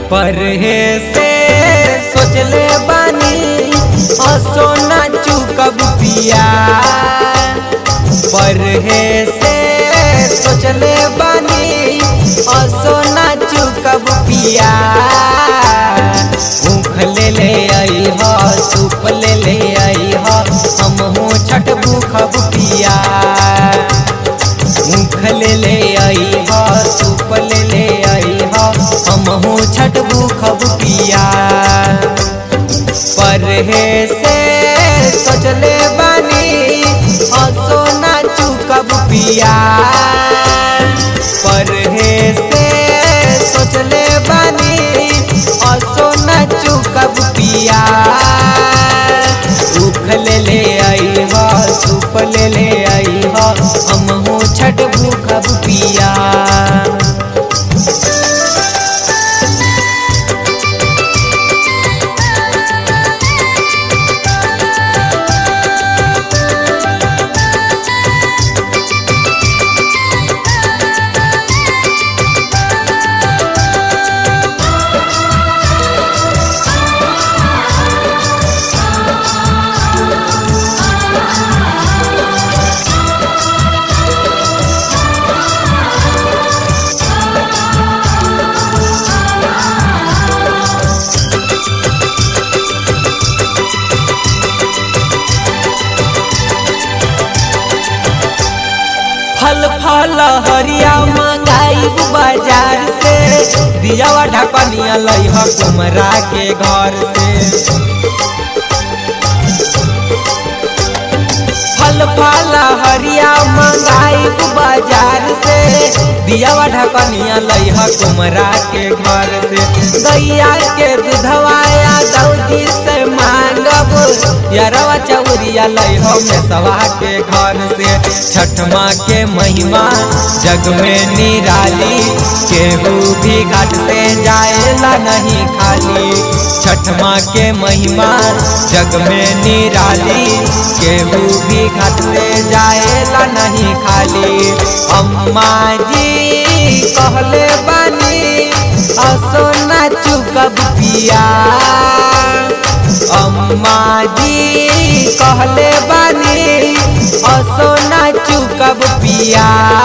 परहे से सोचले बानी सोना चुकब पिया परहे से सोचले बानी सोना चुकब पिया ऊख ले ले आई ह सूप ले ले आई ह हमहू छठ भूखब पिया ऊख ले ले आई ह सूप ले ले आई ह हमहू छठ भूखब पिया परहे से सोचले बानी सोना चुकब पिया परहे से सोचले बानी सोना चुकब पिया उख ले ले आई ह सूप ले ले आई ह हमहू छठ भूखब पिया फल फल हरिया मंगाई बाजार से दियावा ढकनिया लई ह कुमरा के घर से फल फल हरिया मंगाई बाजार से दियावा ढकनिया लई ह कुमरा के घर से गैया के दूधवाया दौजी से मांगब यारवा चौरिया लई हो मेसवा के घर से छठ माँ के महिमा जग में निराली केहू भी घाट से जाएला नहीं खाली छठ माँ के महिमा जग में निराली केहू भी घाट से जाएला नहीं खाली अम्मा जी कहले बानी सोना चुकब पिया अम्मा जी कहले बानी सोना चुकब पिया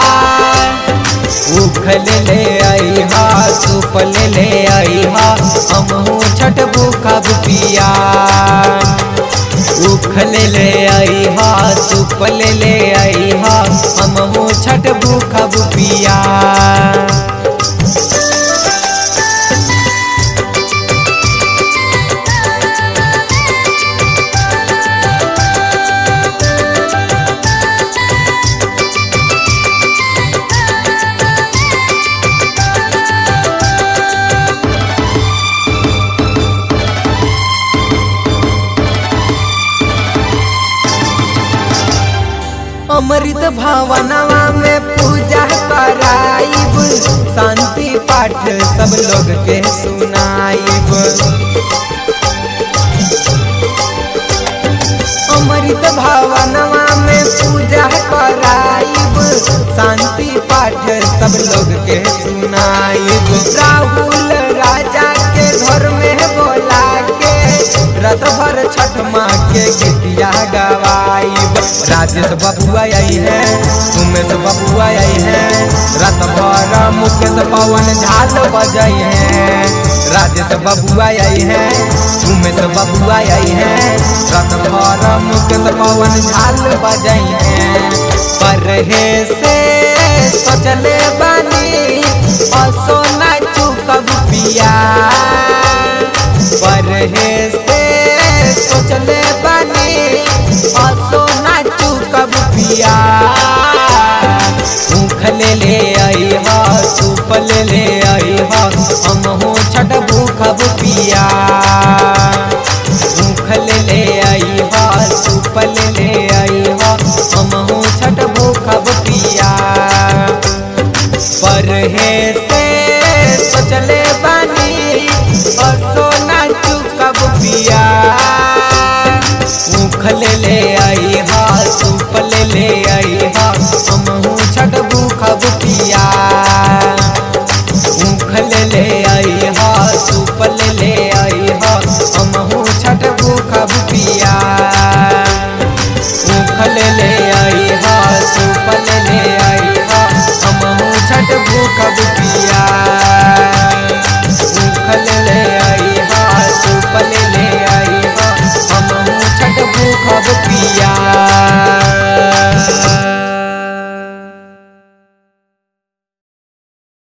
उख ले ले आई हा सूप ले ले आई हा हमहू छठ भूखब पिया उख ले ले आई हा सूप ले ले आई हा हमहू छठ भूखब पिया अमृत भावनवा में पूजा कराइब शांति पाठ सब लोग के सुनाइब अमृत भावनवा में पूजा कराइब शांति पाठ सब लोग के सुनाइब राहुल राजा के घर में बोला के रत भर छठ माँ के गीतिया गवाइब राजेश बबुआ आई है उमेश बबुआ आई है रत भर मुकेश पवन झाल बजाई है राजेश बबुआ आई है उमेश बबुआ आई है रत भर मुकेश पवन झाल बजाई है परहे से सोचले बानी सोना चुकब पिया परहे से सोचले बानी सोना चुकब पिया ऊख ले ले आई हा सूप ले ले आई हा हमहू छठ भूखब पिया ऊख ले ले आई हा सूप ले ले आई हा हमहू छठ भूखब पिया परहे से सोचले बानी सोना चुकब पिया ऊख ले ले आई हा सूप ले ले आई हा हमहू छठ भूखब पिया ऊख ले ले आई हा सूप के भूखब